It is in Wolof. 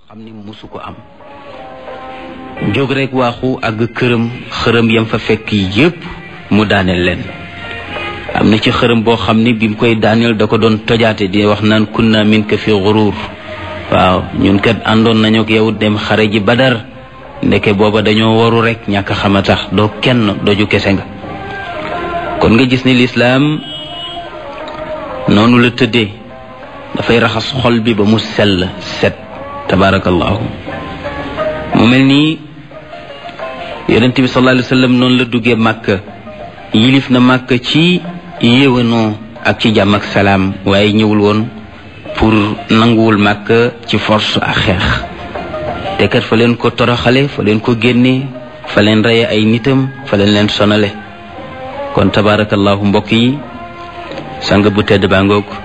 xam ni musu ko am jóg rek waaxu àgg këram xërëm yam fa fekk yépp mu daaneel leen am na ci xërëm boo xam ni bi mu koy daaneel da ko doon tojaate di wax naan kunna min ka fi xuruur waaw ñun kat àndoon nañu ak yow dem xare ji badar ndeke booba dañoo waru rek ñàkk xama tax doo kenn doju kese nga kon nga gis ni lislaam noonu la tëddee dafay raxas xol bi ba mu sell set tabarakallahu mu mel nii yonent bi sallallahu alayhi wa sallam noonu la duggee màkk yilif na màkk ci yéwénoo ak ci jàmm ak salaam waaye ñëwul woon pour nanguwul màkk ci force ak xeex te kat fa leen ko toroxale fa leen ko génne fa leen reye ay nitam fa leen leen sonale kon tabarakallahu mbokk yi sang bu tedd baa ngoog